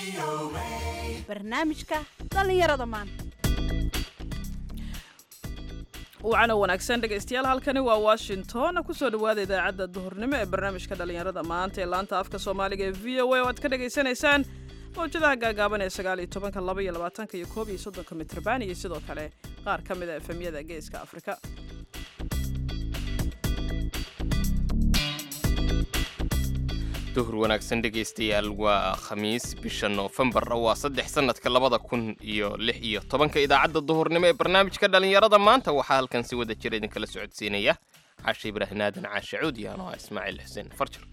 barnaamijka dhallinyarada maanta wacana wanaagsan dhegaystayaal halkani waa washington kusoo dhawaada idaacadda duhurnimo ee barnaamijka dhallinyarada maanta ee laanta afka soomaaliga ee v o a oo aad ka dhagaysanaysaan mawjadaha gaagaaban ee sagaal iyo tobanka laba iyo labaatanka iyo koob iyo soddonka mitrban iyo sidoo kale qaar ka mid a efemyada geeska afrika duhur wanaagsan dhegaystayaal waa khamiis bisha noofembar waa saddex sannadka labada kun iyo lix iyo tobanka idaacadda duhurnimo ee barnaamijka dhallinyarada maanta waxaa halkan si wada jira idinkala socodsiinaya cashe ibraahim aadan caashe cuudi anoo ah ismaaciil xuseen farjar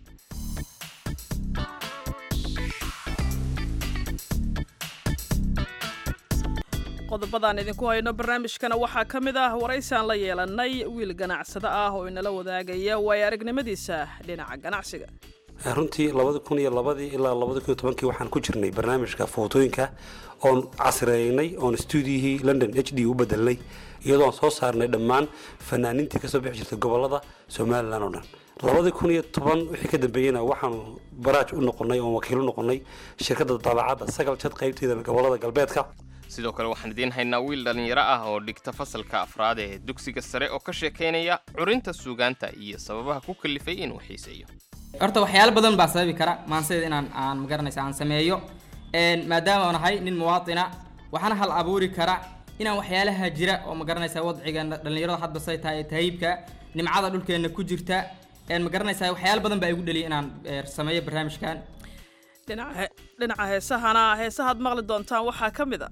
qodobadaan idinku hayno barnaamijkana waxaa ka mid ah waraysaan la yeelanay wiil ganacsado ah oo inala wadaagaya waayo aragnimadiisa dhinaca ganacsiga runtii labadi kun iyo labadii ilaa labadi kun iyo tobankii waxaan ku jirnay barnaamijka footooyinka oon casreynay oon stuudiyihii london h d u bedelnay iyadoon soo saarnay dhammaan fanaaniintii kasoo bixi jirtay gobolada somalilan oo dhan labadii kun iyo toban wixii ka dambeeyena waxaanu baraaj u noqonay oon wakiil u noqonay shirkadda daabacadda sagal jad qaybteeda gobolada galbeedka sidoo kale waxaan idiin haynaa wiil dhallinyaro ah oo dhigta fasalka afraad ee dugsiga sare oo ka sheekaynaya curinta suugaanta iyo sababaha ku kalifay inuu xiiseeyo horta waxyaalo badan baa sababi kara maansida inaan aan magaranaysa aan sameeyo maadaama aan ahay nin muwaatina waxaana hal abuuri kara inaan waxyaalaha jira oo magaranaysa wadciga dhallinyarada hadba say tahay tahiibka nimcada dhulkeena ku jirta magaranaysa waxyaalo badan baa igu dhaliya inaan sameeyo barnaamijkan dhinaca heesahana heesahaad maqli doontaan waxaa ka mid a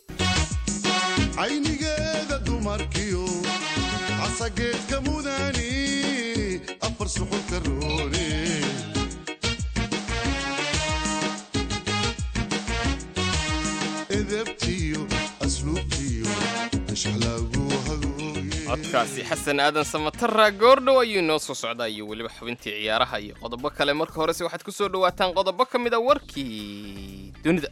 caynigeeda dumarkiyo casageedka mudani afar suxulka roone edebtiyo asluubtiyo ashlagu hagooye codkaasi xasan aadan samatara goordhow ayuu inoo soo socdaa iyo weliba xubintii ciyaaraha iyo qodobo kale marka horese waxaad ku soo dhawaataan qodobo ka mid a warkii dunida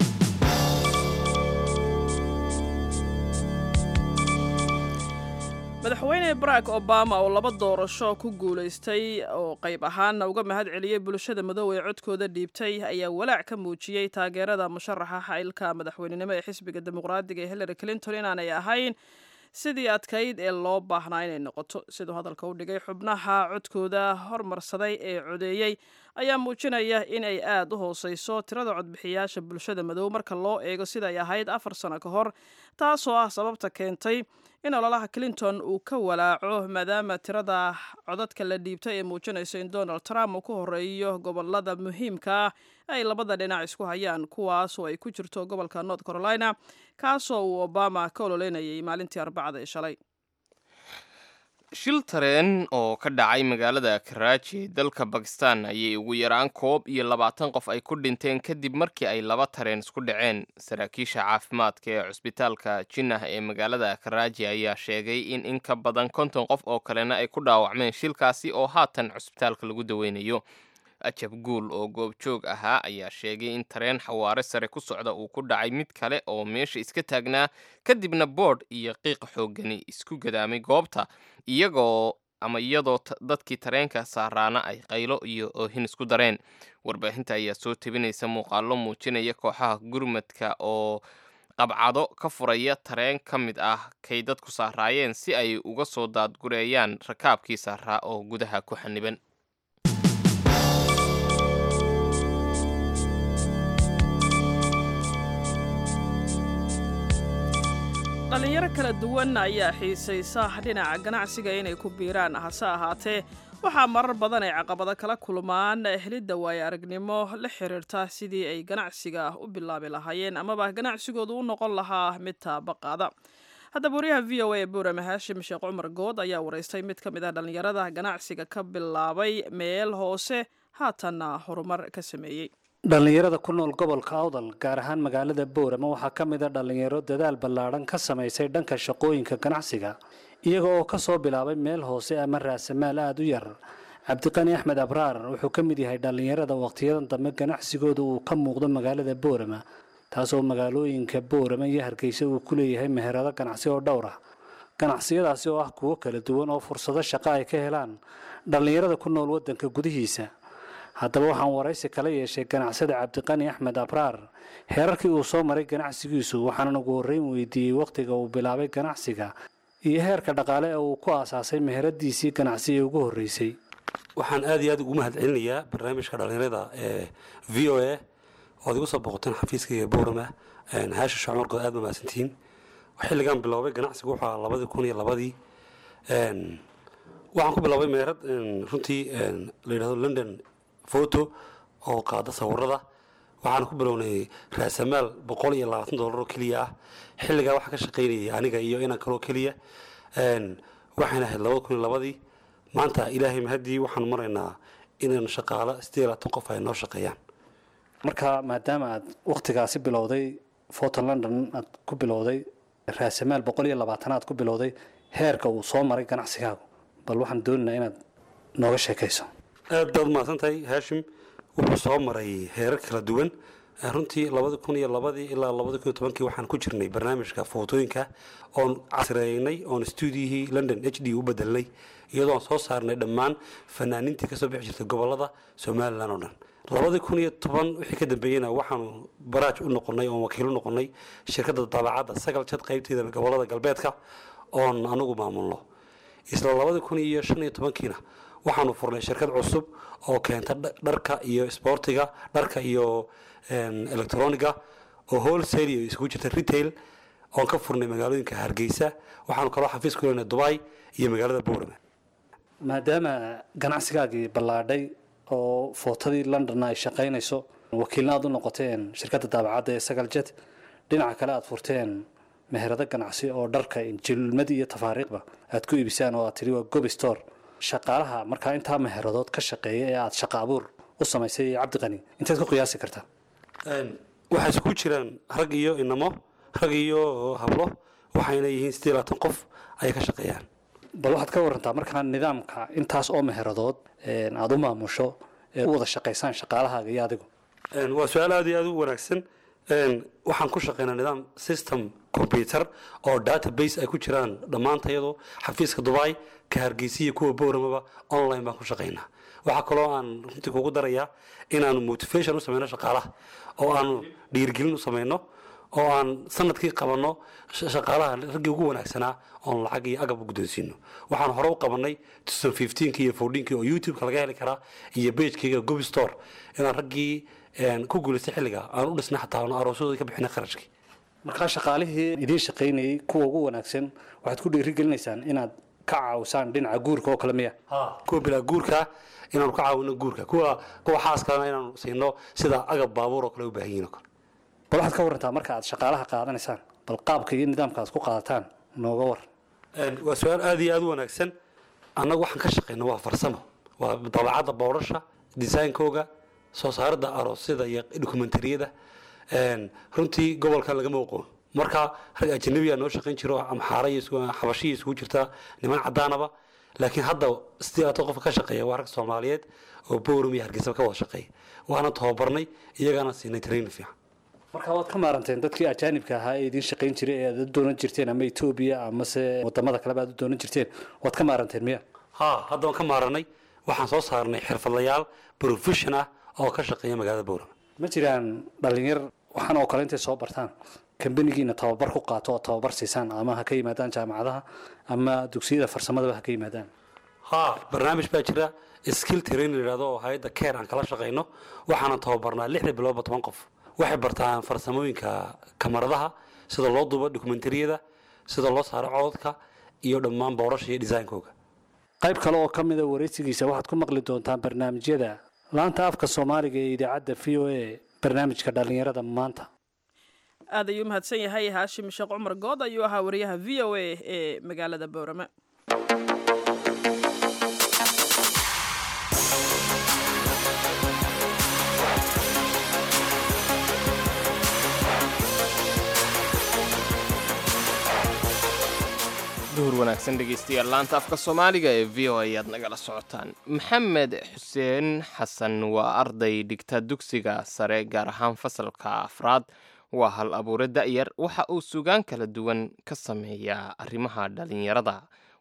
madaxweyne barack obama oo laba doorasho ku guulaystay oo qayb ahaanna uga mahad celiyey bulshada madow ee codkooda dhiibtay ayaa walaac ka muujiyey taageerada musharaxa xailka madaxweynenimo ee xisbiga dimuqraadiga ee hillary clinton inaanay ahayn sidii adkayd ee loo baahnaa inay noqoto siduu hadalka u dhigay xubnaha codkooda hormarsaday ee codeeyey ayaa muujinaya inay aad u hooseyso tirada codbixiyaasha bulshada madow marka loo eego siday ahayd afar sano ka hor taasoo ah sababta keentay in ololaha clinton uu ka walaaco maadaama tirada codadka la dhiibtay ee muujinayso in donald trump uu ku horeeyo gobolada muhiimka ah ay labada dhinac isku hayaan kuwaasoo ay ku jirto gobolka north carolina kaasoo uu obama ka ololeynayay maalintii arbacada ee shalay shil tareen oo ka dhacay magaalada karaaji ee dalka bakistan ayay ugu yaraan koob iyo labaatan qof ay ku dhinteen kadib markii ay laba tareen isku dhaceen saraakiisha caafimaadka ee cusbitaalka jinnah ee magaalada karaaji ayaa sheegay in in ka badan konton qof oo kalena ay ku dhaawacmeen shilkaasi oo haatan cusbitaalka lagu daweynayo ajab guul oo goobjoog ahaa ayaa sheegay in tareen xawaare sare ku socda uu ku dhacay mid kale oo meesha iska taagnaa kadibna boodh iyo qiiq xooggani isku gadaamay goobta iyagoo ama iyadoo dadkii tareenka saaraana ay qaylo iyo oohin isku dareen warbaahinta ayaa soo tebinaysa muuqaallo muujinaya kooxaha gurmadka oo qabcado ka furaya tareen ka mid ah kay dadku saaraayeen si ay uga soo daadgureeyaan rakaabkii saaraa oo gudaha ku xaniban dhallinyaro kala duwan ayaa xiisaysa dhinaca ganacsiga inay ku biiraan hase ahaatee waxaa marar badan ay caqabado kala kulmaan helidda waayo aragnimo la xiriirta sidii ay ganacsiga u bilaabi lahaayeen amaba ganacsigoodu u noqon lahaa mid taabaqaada haddaba wariyaha v o a ee buurame haashim sheekh cumar good ayaa waraystay mid ka mid ah dhallinyarada ganacsiga ka bilaabay meel hoose haatanna horumar ka sameeyey dhallinyarada ku nool gobolka awdal gaar ahaan magaalada boorama waxaa ka mid a dhallinyaro dadaal ballaadhan ka samaysay dhanka shaqooyinka ganacsiga iyaga oo ka soo bilaabay meel hoose ama raasamaal aada u yar cabdiqani axmed abraar wuxuu ka mid yahay dhallinyarada wakhtiyadan dambe ganacsigooda uu ka muuqdo magaalada boorama taasoo magaalooyinka boorama iyo hargeysa uu ku leeyahay meherado ganacsi oo dhowr ah ganacsiyadaasi oo ah kuwo kala duwan oo fursado shaqo ay ka helaan dhallinyarada ku nool waddanka gudihiisa haddaba waxaan waraysi kala yeeshay ganacsada cabdiqani axmed abraar heerarkii uu soo maray ganacsigiisu waxaanan ugu horreyn weydiiyey wakhtiga uu bilaabay ganacsiga iyo heerka dhaqaale ee uu ku aasaasay meheradiisii ganacsi ee ugu horreysay waxaan aad iyo aad ugu mahad celinayaa barnaamijka dhallinyarada ee v o a ood igu soo boqoteen xafiiskayga boorama haasha shacmarkood aad mamaasantihiin xilligan biloobay ganacsigu wuxuu ahaa labadii kun iyo labadii waxaan ku biloobay meerad runtii la yidhahdo london photo oo qaada sawirada waxaan ku bilownay raasamaal boqol iyo labaatan dollar oo keliya ah xilligaa waxaa ka shaqaynayay aniga iyo inan kaloo keliya waxayna ahayd labada kun iyo labadii maanta ilaahay mahaddii waxaan maraynaa inaan shaqaalo sideed iyo labaatan qof ay noo shaqeeyaan marka maadaama aad wakhtigaasi bilowday photo london aad ku bilowday raasamaal boqol iyo labaatan aad ku bilowday heerka uu soo maray ganacsigaagu bal waxaan doonaynaa inaad nooga sheekayso aad baad mahadsan tahay haashim wuxuu soo maray heerar kala duwan runtii labada kun iyo labadii ilaa labada kun iyo tobankii waxaan ku jirnay barnaamijka footooyinka oon casreynay oon stuudiyihii london h d u bedelnay iyadoon soo saarnay dhammaan fanaaniintii kasoo bixi jirtay gobolada somalilan oo dhan labadii kun iyo toban wixii ka dambeeyeyna waxaanu baraaj u noqonay oon wakiil u noqonay shirkadda daabacadda sagal jad qaybteeda gobolada galbeedka oon anugu maamulno isla labadii kun iyo shan iyo tobankiina waxaanu furnay shirkad cusub oo keenta dharka iyo isboortiga dharka iyo electroniga oo wholesale iyo isugu jirta retail oon ka furnay magaalooyinka hargeysa waxaanu kaloo xafiis ku leenahay dubai iyo magaalada boorama maadaama ganacsigaagii ballaadhay oo footadii londonna ay shaqaynayso wakiilna aad u noqoteen shirkadda daabacadda ee sagal jet dhinaca kale aad furteen meherado ganacsi oo dharka jilmad iyo tafaariiqba aad ku iibisaan oo aad tidhi waa gobi store shaqaalaha markaa intaa meheradood ka shaqeeya ee aad shaqa abuur u samaysay cabdiqani inteed ku qiyaasi kartaa waxay isku jiraan rag iyo inamo rag iyo hablo waxayna yihiin siddeed iyo labaatan qof ayay ka shaqeeyaan bal waxaad ka warantaa markaa nidaamka intaas oo meheradood aada u maamusho ee u wada shaqaysaan shaqaalahaaga iyo adigu waa su-aal aad iyo aad u wanaagsan waxaan ku shaqaynaa nidaam system combyuter oo database ay ku jiraan dhammaantayadu xafiiska dubai ka hargeysiya kuwa bowramaba online baan ku shaqaynaa waxaa kaloo aan runtii kugu darayaa inaanu motivation u samayno shaqaalaha oo aanu dhiirgelin u samayno oo aan sanadkii qabanno shaqaalaha raggii ugu wanaagsanaa oon lacag iyo agab u guddoonsiino waxaan hore u qabanay ki iyo ki oo youtube-ka laga heli karaa iyo bagekayga gobi store inaan raggii ku guulaystay xilliga aan u dhisnay xataa aan aroosyadooda ka bixinay kharashkii markaa shaqaalihii idiin shaqaynayay kuwa ugu wanaagsan waxaad ku dhiirigelinaysaan inaad ka caawisaan dhinaca guurka oo kale miya kuwa bilaa guurka inaanu ka caawino guurka kuwa kuwa xaaskalena inaanu siino sida agab baabuur oo kale u baahan yihin oo kale bal waxaad ka warantaa marka aad shaqaalaha qaadanaysaan bal qaabka iyo nidaamka aad ku qaadataan nooga war waa su-aal aad iyo aad u wanaagsan annagu waxaan ka shaqayno waa farsamo waa dabeecadda boodhasha designkooga soo saaridda aroosyada iyo dokumentariyada runtii gobolkan lagama oqoon marka rag ajanabiga noo shaqayn jiro amxaara iyo xabashiya isugu jirta niman cadaanaba laakiin hadda sidii ato qofka ka shaqeeya waa rag soomaaliyeed oo bowram iyo hargeysaba ka wada shaqeeya waana tababarnay iyagaana siinay training fiican marka waad ka maaranteen dadkii ajaanibka ahaa ee idiin shaqayn jiray ee aad u doonan jirteen ama etoobiya amase wadamada kaleba aad u doonan jirteen waad ka maaranteen miya ha hadda waan ka maaranay waxaan soo saarnay xirfadlayaal profession ah oo ka shaqeeya magaalada bowram ma jiraan dhalinyar waxaan oo kale intay soo bartaan kambanigiina tababar ku qaato oo tababar siisaan ama ha ka yimaadaan jaamacadaha ama dugsiyada farsamadaba ha ka yimaadaan ha barnaamij baa jira skill training la yidhahdo oo hay-adda care aan kala shaqayno waxaanan tababarnaa lixda biloodba toban qof waxay bartaan farsamooyinka kamaradaha sida loo duubo dokumentariyada sida loo saaro cododka iyo dhammaan boorasha iyo designkooga qayb kale oo ka mida waraysigiisa waxaad ku maqli doontaan barnaamijyada laanta afka soomaaliga ee idaacadda v o a barnaamijka dhallinyarada maanta aad ayuu mahadsan yahay haashim sheekh cumar good ayuu ahaa wariyaha v o a ee magaalada boorame duhur wanaagsan dhegaystayaal laanta afka soomaaliga ee v o ayaad nagala socotaan maxamed xuseen xasan waa arday dhigta dugsiga sare gaar ahaan fasalka afraad waa hal abuure da'yar waxa uu sugaan kala duwan ka sameeyaa arrimaha dhallinyarada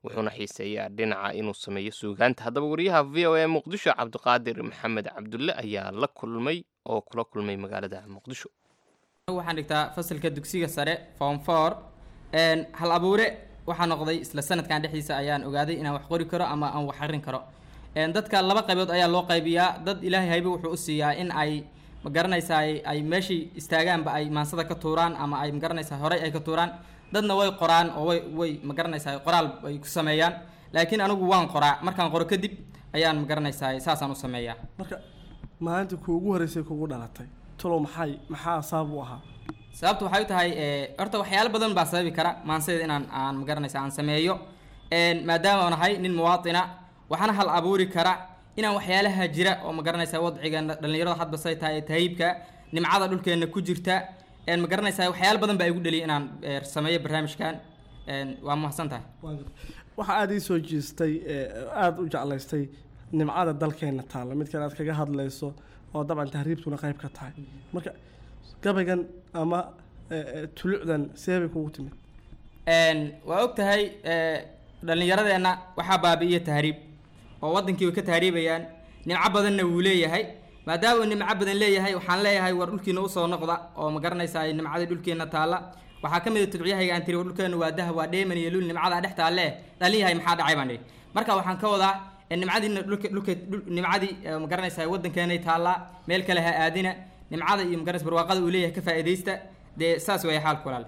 wuxuuna xiiseeyaa dhinaca inuu sameeyo suugaanta haddaba wariyaha v o a muqdisho cabdiqaadir maxamed cabdulle ayaa la kulmay oo kula kulmay magaalada muqdisho waxaan dhigtaa fasalka dugsiga sare form four hal abuure waxaa noqday isla sanadkan dhexdiisa ayaan ogaaday inaan wax qori karo ama aan wax arin karo dadka laba qaybood ayaa loo qaybiyaa dad ilaahay haybe wuxuu u siiyaa in ay magaranaysaa ay meeshii istaagaanba ay maansada ka tuuraan ama ay magaranaysaa horey ay ka tuuraan dadna way qoraan oo way way magaranaysaa qoraal ay ku sameeyaan laakiin anigu waan qoraa markaan qoro kadib ayaan magaranaysaa saasaan u sameeyaa marka maalinta kuugu horreysay kugu dhalatay tulow maxay maxaa sabab u ahaa sababtu waxay u tahay horta waxyaalo badan baa sababi kara maansayda inaan aan magaranaysa aan sameeyo maadaama aan ahay nin muwaatina waxaana hal abuuri kara inaan waxyaalaha jira oo magaranaysa wadcigeena dhallinyarada hadba say tahay tahiibka nimcada dhulkeena ku jirta magaranaysa waxyaalo badan baa igu dhaliya inaan sameeyo barnaamijkan waa mahadsan tahay waxaa aada ii soo jiistay aada u jeclaystay nimcada dalkeena taalla midkan aad kaga hadlayso oo dabcan tahriibtuna qayb ka tahay marka gabaygan ama tulucdan seebay kugu timid waa og tahay dhallinyaradeenna waxaa baabi'iya tahriib oo waddankii way ka tahriibayaan nimco badanna wuu leeyahay maadaama uu nimco badan leeyahay waxaan leeyahay war dhulkiina usoo noqda oo ma garanaysaa nimcadii dhulkeena taalla waxaa ka mid a tudciyahayga aan tiri war dhulkeena waa dahab waa dheeman iyo lul nimcadaa dhex taalle dhalinyahay maxaa dhacay baan idhi marka waxaan ka wadaa nimcadiina dhulka dhulka nimcadii ma garanaysaa waddankeenay taallaa meel kale ha aadina nimcada iyo magaranaysa barwaaqada uu leeyahay ka faa'iidaysta dee saas weeye xaalku walaal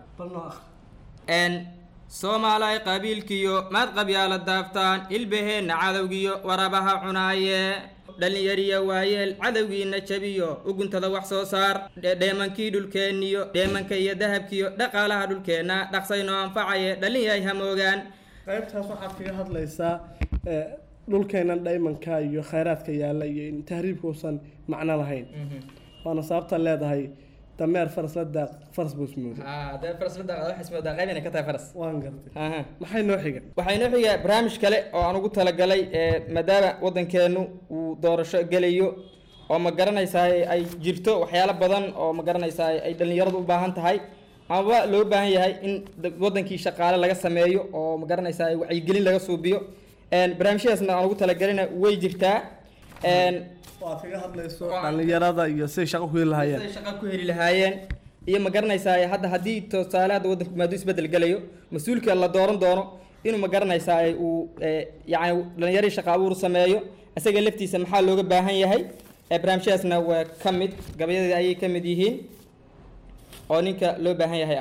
n soomaalay qabiilkiyo maad qabyaala daaftaan ilbaheenna cadowgiyo warabaha cunaaye dhallinyariya waayeel cadowgiina jabiyo uguntada wax soo saar dheemankii dhulkeenniyo dheemanka iyo dahabkiyo dhaqaalaha dhulkeenna dhaqsaynoo anfacaye dhallinyay hamoogaan qaybtaas waxaad kaga hadlaysaa dhulkeennan dhaymanka iyo khayraadka yaalla iyo in tahriibka uusan macno lahayn waana sababta leedahay dameer faras la daaq faras buu ismooday waan gartay maxay noo xiga waxaa inoo xiga barnaamij kale oo aan ugu talagalay maadaama waddankeenu uu doorasho gelayo oo ma garanaysaa ay jirto waxyaalo badan oo ma garanaysaa ay dhallinyaradu u baahan tahay amaba loo baahan yahay in waddankii shaqaale laga sameeyo oo ma garanaysaa wacyigelin laga suubiyo barnaamijyadaasna aan ugu talagalina way jirtaa waad kaga hadlayso dhallinyarada iyo siday shaqo ku heli lahaayeen siday shaqo ku heli lahaayeen iyo ma garanaysaa hadda haddii tusaale hadda waddanku maaduu isbedel gelayo mas-uulka la dooran doono inuu ma garanaysaa uu yacni dhallinyaradii shaqa abuur sameeyo isaga laftiisa maxaa looga baahan yahay barnaamijyadaasna waa ka mid gabayadii ayay ka mid yihiin oo ninka loo baahan yahay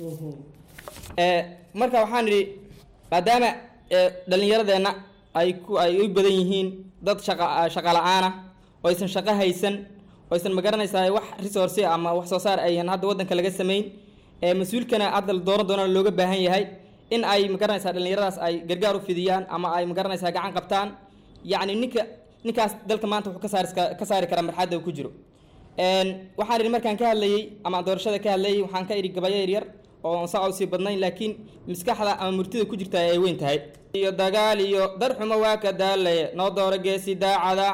ah marka waxaan idhi maadaama dhallinyaradeenna ay ku ay u badan yihiin dad shaqa shaqa la-aan ah oo aysan shaqo haysan oo aysan magaranaysaa wax resource ama wax soo saar ayhan hadda waddanka laga samayn mas-uulkana hadda la dooran doonana looga baahan yahay in ay magaranaysaa dhallinyaradaas ay gargaar u fidiyaan ama ay magaranaysaa gacan qabtaan yacni ninka ninkaas dalka maanta wuxuu ka saari ka saari karaa marxadda uu ku jiro waxaan idhi markaan ka hadlayey ama doorashada ka hadlayey waxaan ka idhi gabayo yaryar oo saa usii badnayn laakiin maskaxda ama murtida ku jirta ay weyn tahay iyo dagaal iyo darxumo waa ka daalaye noo dooro geesi daacada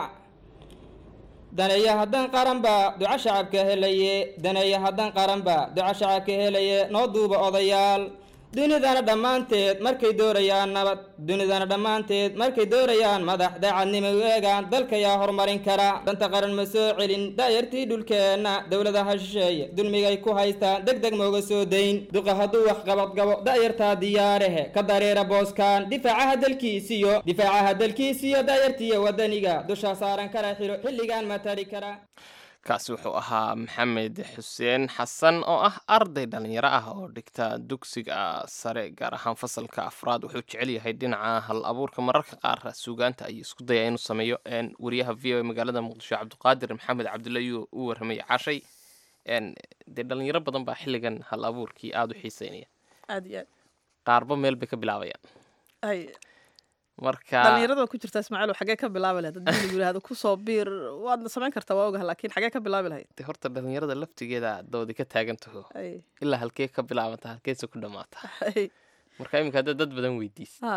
daneeya haddaan qaranba duco shacabka helaye daneeya haddaan qaranba duco shacabka helaye noo duuba odayaal dunidana dhammaanteed markay doorayaan nabad dunidana dhammaanteed markay doorayaan madax daacadnimo u eegaan dalka yaa horumarin kara danta qaran ma soo celin daayartii dhulkeenna dowladaha shisheeye dulmigay ku haystaan deg deg mooga soo dayn duqa hadduu wax qabadgabo daayartaa diyaarehe ka dareera booskaan difaacaha dalkiisiyo difaacaha dalkiisiyo daayartiiyo wadaniga dusha saaran kara xiro xilligaan ma tari kara kaasi wuxuu ahaa maxamed xuseen xasan oo ah arday dhallinyaro ah oo dhigta dugsiga sare gaar ahaan fasalka afraad wuxuu jecel yahay dhinaca hal abuurka mararka qaar suugaanta ayuu isku dayaa inuu sameeyo wariyaha v o a magaalada muqdisho cabdiqaadir maxamed cabdulle ayuu u warramay cashay dee dhallinyaro badan baa xilligan hal abuurkii aada u xiiseynaya aad iyo aad qaarba meel bay ka bilaabayaan ay marka dhallinyarada ku jirta ismaaciil xagee ka bilaabi lahayd haddii lagu yidhahdo kusoo biir waadna samayn kartaa waa ogaha laakiin xagee ka bilaabi lahayd de horta dhallinyarada laftigeeda doodi ka taagan taho ay ilaa halkee ka bilaabanta halkeese ku dhammaata ay marka iminka hadda dad badan weydiis ha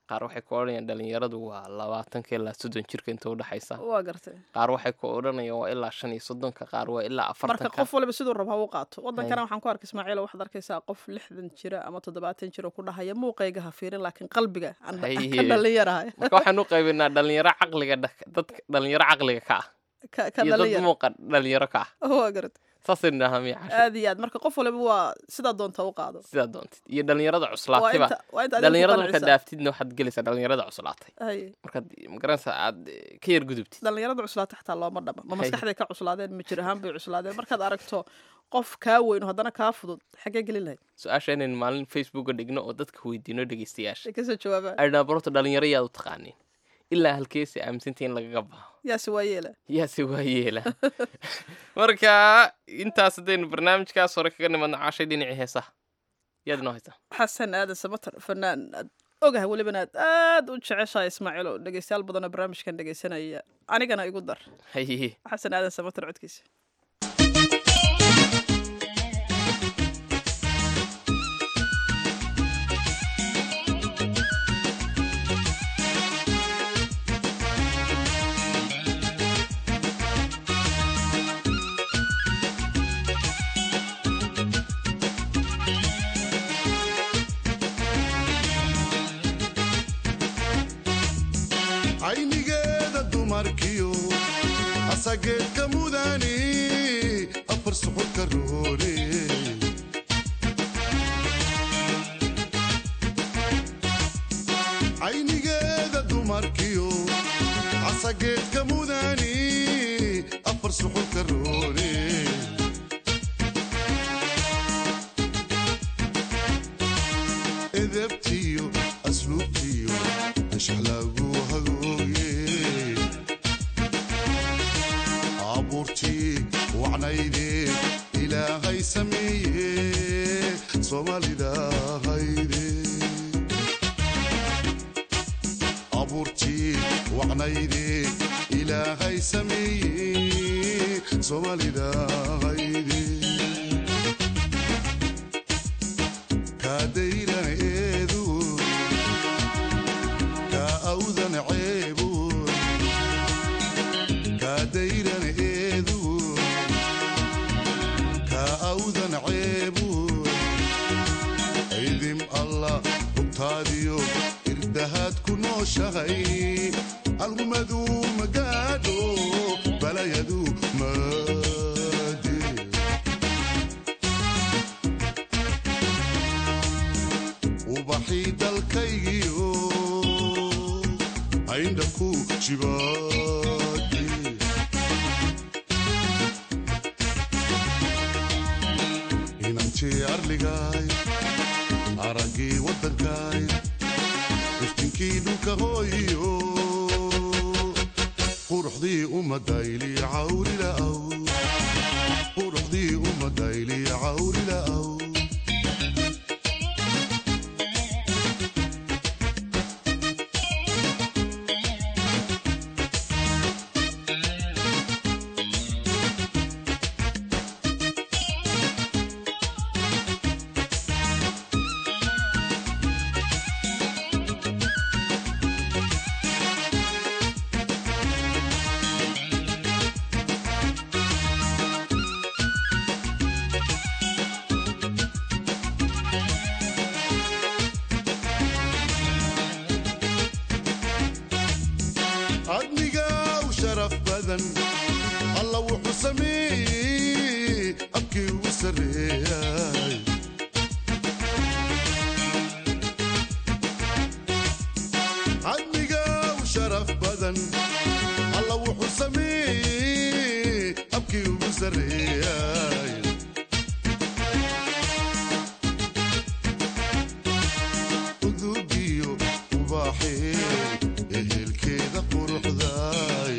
qaar waxay ku odhanayaan dhalinyaradu waa labaatanka ilaa soddon jirka inta udhexaysa waa gartay qaar waxay ku odhanayaan waa ilaa shan iyo soddonka qaar waa ilaa marka afartanka qof waliba siduu raba ha u qaato wadankana waxaan ku arkay ismaaciil waxaad arkaysaa qof lixdan jira ama toddobaatan jira oo ku dhahaya muuqayga ha fiirin laakiin qalbiga aan ka Haye. dhalinyarahay marka waxaan u qaybinaa dhalinyaro caqliga dha- dadka dhalinyaro caqliga ka ah ka ka iyo dad dhalinyara muuqa dhalinyaro ka ah waa gartay saasaynu dhahaa miya casho aad iyo aad marka qof waliba waa sidaa doonta u qaado sidaa doontid iyo dhalinyarada waa cuslaatayba inta waa inta adiga ku dhalinyarada markaad qancisa. dhaaftidna waxaad gelaysaa dhalinyarada cuslaatay Haye. markaad magaranaysaa aad eh, ka yar gudubtid dhalinyarada cuslaata xataa looma dhama ma Haye. maskaxday ka cuslaadeen ma jir ahaan bay cuslaadeen markaad aragto qof kaa weyn oo haddana kaa fudud xaggee gelin lahayd su-aasha inaynu maalin facebooka dhigno oo dadka weydiino dhegeystayaasha ay kasoo jawaabaan adhnaa barota dhalinyaro yaad u taqaaniin ilaa halkeesi aaminsantii in lagaga baxo yaase waa yeela yaase waa yeela marka intaas haddaynu barnaamijkaas hore kaga nimadno caashay dhinacii heesaha yaad inoo haysaa xasan aadan samatar fanaan aad ogahay welibana aad aad u jeceshahay ismaaciil oo dhegeystayaal badanoo barnaamijkan dhegeysanaya anigana igu dar haye xasan aadan samatar codkiisa caynigeeda dumarkiyo asageedka mudani afar suxulka roore caynigeeda dumarkiyo asageedka mudani afar suxulka roore edebtiyo asluubtiyo anshax lagu hagooye abuurtii wacnayde ilaahay sameeye soomaalida hayde abuurtii wacnayde ilaahay sameeye soomaalida hayde kaadayran eedu kaa awdan ceebu kaadayran eedu kaa awdan ceebu ciidim allah hubtaadiyo irdahaad ku nooshahay algumadu magaadho balayadu maade ubaxii dalkaygiyo ayndha ku jibaade inantii arligaay araggii waddankaay iftinkii dhulka hooyo quruxdii ummadayli cawrila'aw quruxdii ummadayli cawrila'aw adniga u sharaf badan alla wuxuu sameeyey abkii ugu sarreeyay adniga u sharaf badan alla wuxuu sameeyey abkii ugu sarreeyay udugiyo ubaaxee ehelkeeda quruxdaay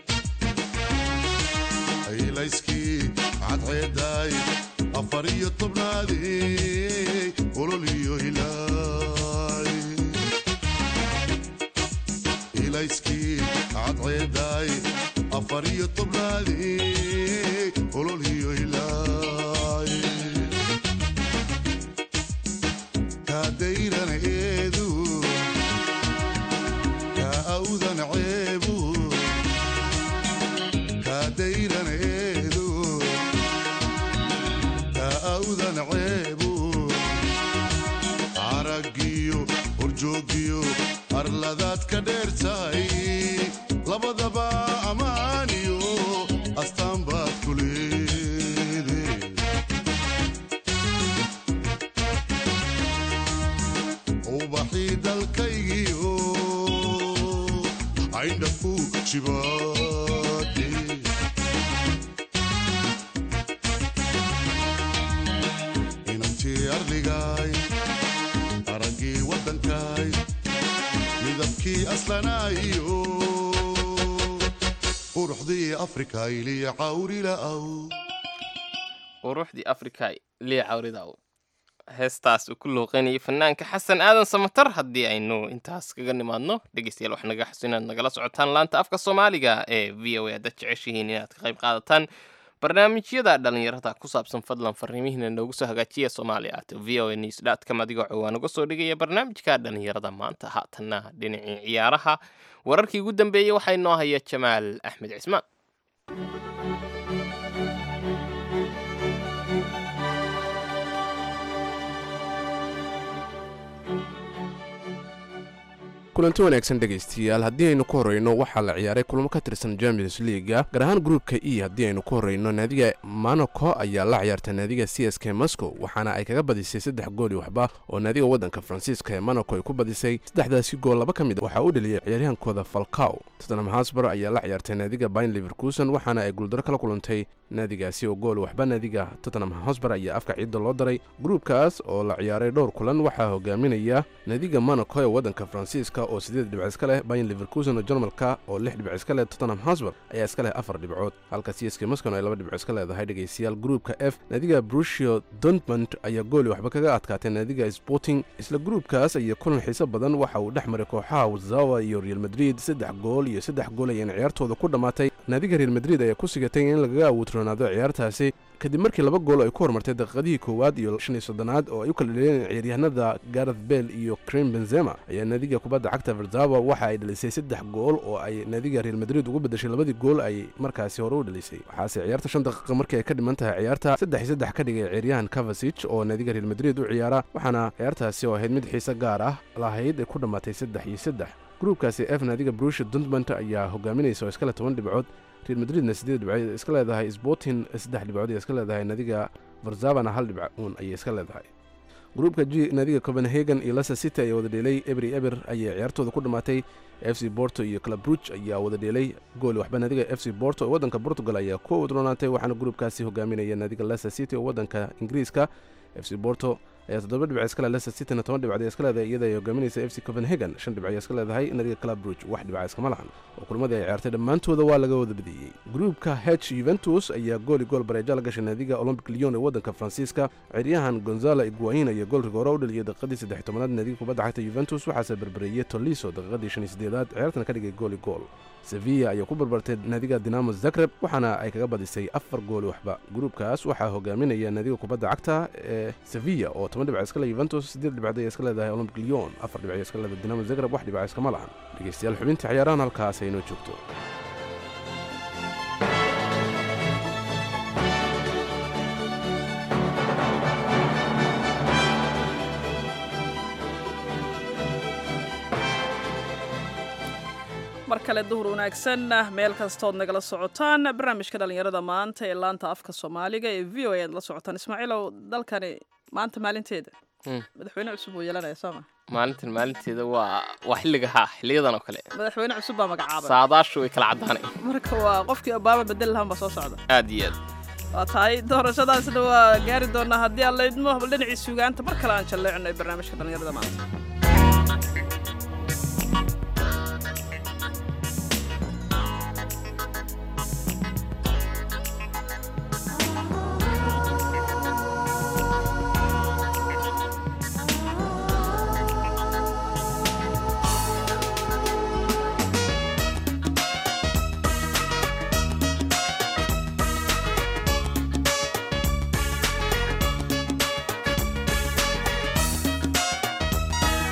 aylayskii cadceedaay afar iyo tobnaadey olol iyo hilaay ilayskii cadceedaay afar iyo tobnaadey olol iyo hilaay kaadayran eedu awdan ceebu kaadayran eedo kaa awdan ceebu aragiyo horjoogiyo arladaad ka dheertahay labadaba ammaaniyo astaan baad ku leede ubaxii dalkaygiio ayndhafu jibaade inantii arligaay araggii waddankaay midabkii aslanaayo quruxdii afrika iliya cawrila'aw quruxdii afrika liya cawridaw heestaas uu ku looqeynayay fanaanka xasan aadan samatar haddii aynu intaas kaga nimaadno dhegeystayaal wax naga xusu inaad nagala socotaan laanta afka soomaaliga ee v o a haddaad jeceshihiin inaad ka qayb qaadataan barnaamijyada dhalinyarada ku saabsan fadlan fariimihiina noogu soo hagaajiya soomaaliya at v o a news dotcom adigoo cowaa naga soo dhigaya barnaamijka dhalinyarada maanta haatanna dhinacii ciyaaraha wararkii ugu dambeeyey waxaa inoo haya jamaal axmed cismaan kulanti wanaagsan dhegaystiyaal haddii aynu ku horreyno waxaa la ciyaaray kulamo ka tirsan champions leaga gaar ahaan gruupka e haddii aynu ku horreyno naadiga monaco ayaa la ciyaarta naadiga c s k moscow waxaana ay kaga badisay saddex gooli waxba oo naadiga waddanka faransiiska ee monaco ay ku badisay saddexdaasi gool laba ka mid waxaa u dheliyay ciyaaryahankooda falcow tottenham hasbar ayaa la ciyaartay naadiga bayn liverkuson waxaana ay guuldaro kala kulantay naadigaasi oo gool waxba naadiga tottenham hosbar ayaa afka ciidda loo daray gruupkaas oo la ciyaaray dhowr kulan waxaa hogaaminaya naadiga monaco ee waddanka faransiiska oo sideed dhibc iska leh bayn liverkuson oo jarmalka oo lix dhibc iska leh tottenham hosbar ayaa iska leh afar dhibcood halka c s k moscow ay laba dhibco iska leedahay dhegaystayaal gruupka f naadiga brusio dortmund ayaa gooli waxba kaga adkaatay naadiga sporting isla gruupkaas ayaa kulan xiiso badan waxa uu dhex maray kooxaha wazawa iyo real madrid saddex gool iyo saddex gool ayayna ciyaartooda ku dhammaatay naadiga real madrid ayaa ku sigatay in lagaga awoodroonaado ciyaartaasi kadib markii laba gool ay ku hormartay daqiiqadihii koowaad iyo shan iyo soddonaad oo ay u kala dheleen ciyaaryahanada gareth bell iyo krim benzema ayaa naadiga kubadda cagta verzawa waxa ay dhalisay saddex gool oo ay naadiga real madrid ugu bedeshay labadii gool ay markaasi hore u dhalisay waxaase ciyaarta shan daqiiqa markii ay ka dhiman tahay ciyaarta saddex iyo saddex ka dhigay ciyaaryahan kavasich oo naadiga real madrid u ciyaara waxaana ciyaartaasi oo ahayd mid xiise gaar ah lahayd ay ku dhammaatay saddex iyo saddex gruupkaasi f naadiga brusha duntmont ayaa hogaaminaysa oo iskale toban dhibcood real madridna siddeed dhibcood iska leedahay sporting saddex dhibcood ay iska leedahay naadiga varzavana hal dhibc uun ayay iska leedahay gruupka g naadiga copenhagen iyo leicester city ayaa wada dheelay ebri eber ayay ciyaartooda ku dhammaatay f c borto iyo club bruge ayaa wada dheelay gool waxba naadiga f c borto oo waddanka portugal ayaa ku wadroonaatay waxaana gruupkaasi hogaaminaya naadiga leicester city oo waddanka ingiriiska f c borto ayaa toddoba dhibc iska leh leicester cityna toban dhibcood iska leedahay iyada ay hogaaminaysa f c copenhagen shan dhibc iska leedahay naadiga club bruge wax dhibca iskama lahan oo kulmadii ay ciyaartay dhammaantooda waa laga wada badiyey gruupka h yuventus ayaa gooli gool bareeja la gashay naadiga olympic lyon ee waddanka faransiiska ciyaaryahan gonzala iguain ayaa gool rigoora u dhaliyay daqiiqadii saddex tobanaad naadiga kubadda cagta yuventus waxaase berbereeyey toliso daqiiqadii shan iyo siddeedaad ciyaartana ka dhigay gooli gool sevilla ayaa ku barbartay naadiga dinamo zagreb waxaana ay kaga badisay afar gooli waxba gruupkaas waxaa hogaaminaya naadiga kubadda cagta ee sevilla oo toban dhibc iska leh yuventus siddeed dhibcood ay iska leedahay olympic lyon afar dhibc iska leedahay dinamo zagreb wax dhibca iskama lahan dhegeystayaal xubintii ciyaarahan halkaas ay inoo joogto mar kale duhur wanaagsan meel kastood nagala socotaan barnaamijka dhalinyarada maanta ee laanta afka soomaaliga ee v o a aad la socotaan ismaaciilow dalkani maanta maalinteeda Mm. madaxweyne cusub uu yeelanaya sooma maalintan maalinteeda waa waa xilliga haa xiliyadan oo kale madaxweyne cusub baa magacaabay saadaashu way kala caddaanay marka waa qofkii obama bedel lahaan baa soo socda aad iyo aad waa tahay doorashadaasna waa gaari doonaa haddii aan laydmo bal dhinacii sugaanta mar kale aan jalleecino ee barnaamijka dhalinyarada maanta Thank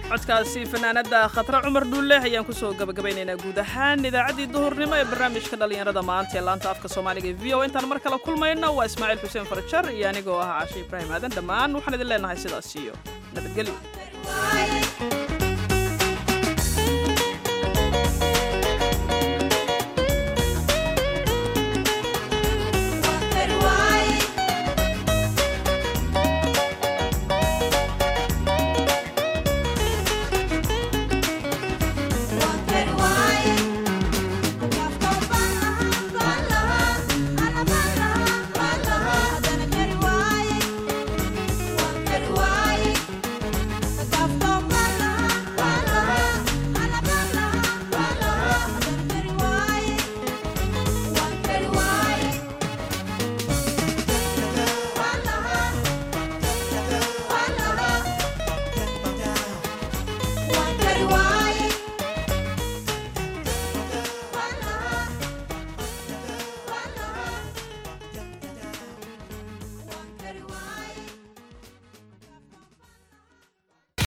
codkaasi fanaanada khatre cumar dhuulle ayaan kusoo gabagabaynaynaa guud ahaan idaacaddii duhurnimo ee barnaamijka dhallinyarada maanta ee laanta afka soomaaliga e v o intaan mar kale kulmayno waa ismaaciil xuseen farjar iyo anigoo ah cashe ibraahim aadan dhammaan waxaan idin leenahay sidaas iyo nabadgelyo